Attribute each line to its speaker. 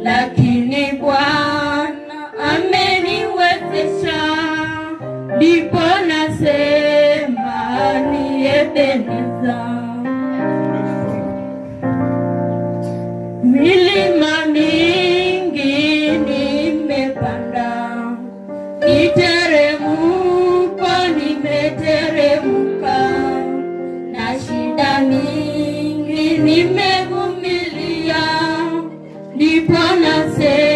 Speaker 1: lakini Bwana ameniwezesha, ndipo nasema ni Ebeneza. Milima mingi nimepanda, niteremko nimeteremka, na shida mingi nimevumilia, ndipo nasema